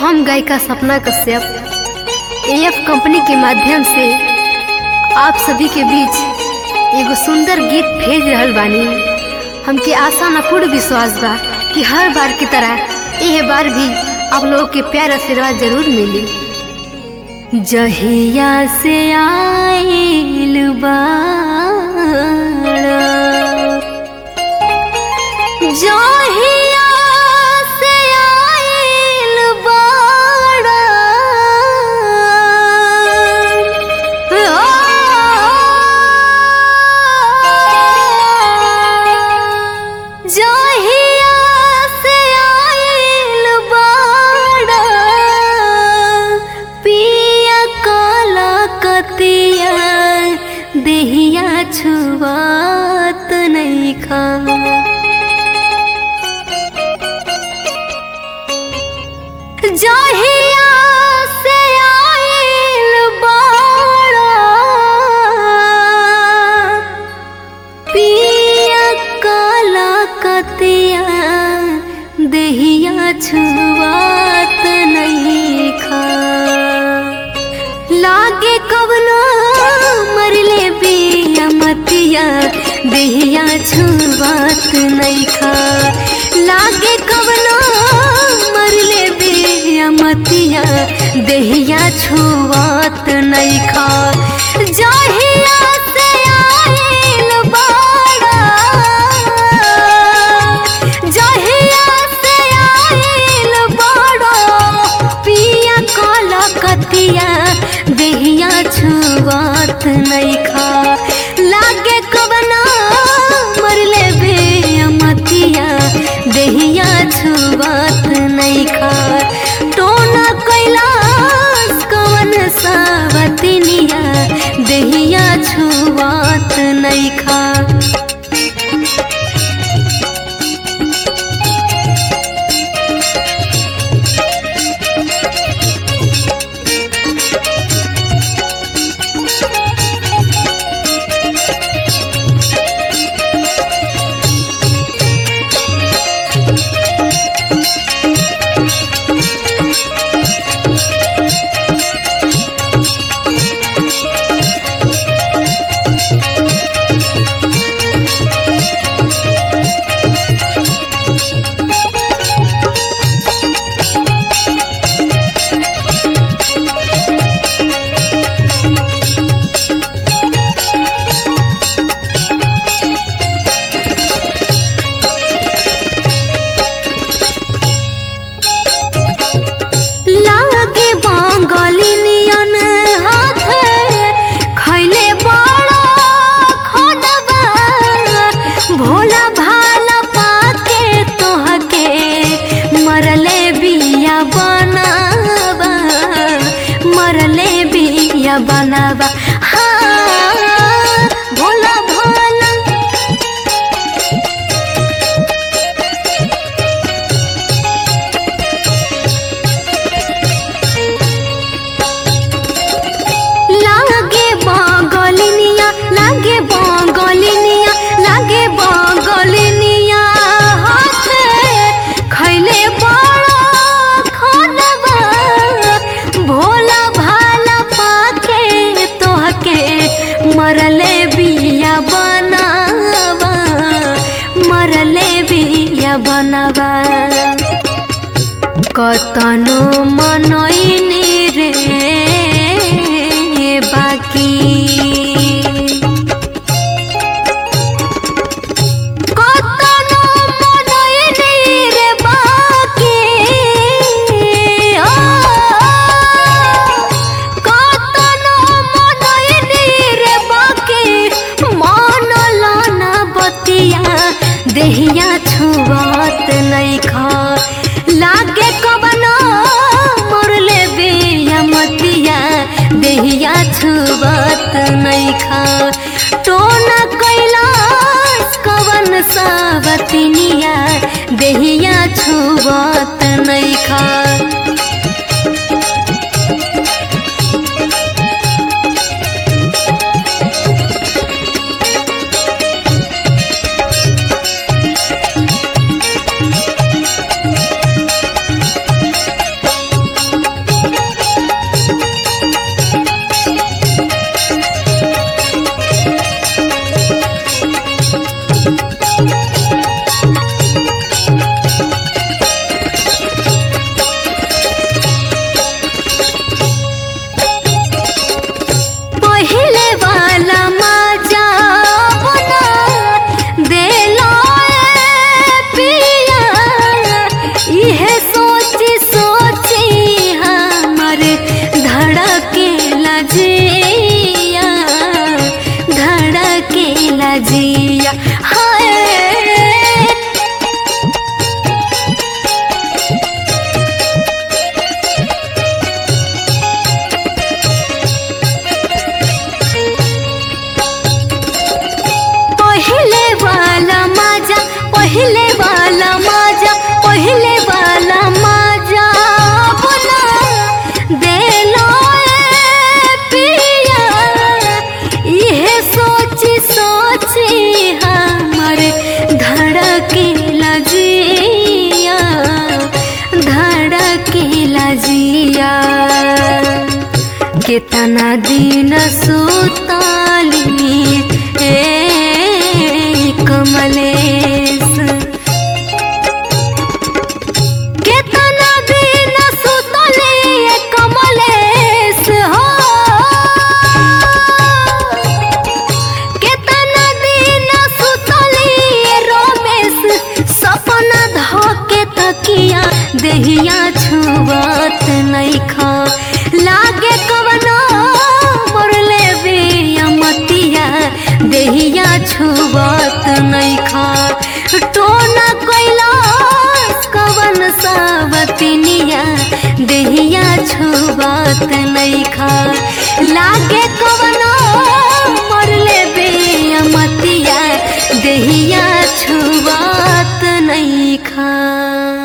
हम गायिका सपना Kashyap AF company के माध्यम से आप सभी के बीच एगो सुंदर गीत भेज रहल बानी हमके आशा न पूर्ण विश्वास बा कि हर बार की तरह यह बार भी आप लोगों के प्यार आशीर्वाद जरूर मिली जहिया से आइल बाड़ा जहिया से आइल बाड़ा जहिया से आइल बाड़ा पिया काला कतिया देहिया छुआत नहीं खा जहिया से आइल बाड़ा पिया काला कतिया देहिया छुआत नहीं खा लागे कवनो मरले बिया मतिया देहिया छुआत नहीं खा लागे कवनो मरले बिया मतिया देहिया छुआत नहीं खा जहिया से आइल बाड़ा जहिया से आइल बाड़ा पिया काला कतिया देहिया छुआत नहीं खा लागे कवना मरले बे मतिया देहिया छुआत नहीं खा टोना कैलाश कवन सावतनिया देहिया छुआत नहीं खा लागे बांगलिनियन हाथे खैले बड़ा खोदबा भोला भाला पाके तोहके मरले बिया बनाबा मरले बिया बनाबा हाँ भोला भाला लागे बांगलिनिया लागे बांगलिनिया लागे बांगलिनिया हाथे खैले बड़ा खानबा भोला भाला पाके तोहके मरले बिया बनावा मरले बिया बनावा कतनो मनैनी रे बाकी कतनो मनैनी रे बाकी ओ कतनो मनैनी रे बाकी मन लाना बतिया देहिया छुआत नहीं खा लागे कबनो मोरले बिया मतिया देहिया छुआत नहीं खा टोना कैलाश कवन सावतनिया देहिया छुआत नहीं खा केतना दिन सुतली ए कमलेश केतना दिन सुतली ए कमलेश हो केतना दिन सुतली ए रमेश सपना धके तकिया देहिया छुबत नइखा लागे कवनो मोरले बिया मतिया देहिया छुबत नइखा टोना कइला कवन सावतिनिया देहिया छुबत नइखा लागे कवनो मोरले बिया मतिया देहिया छुबत नइखा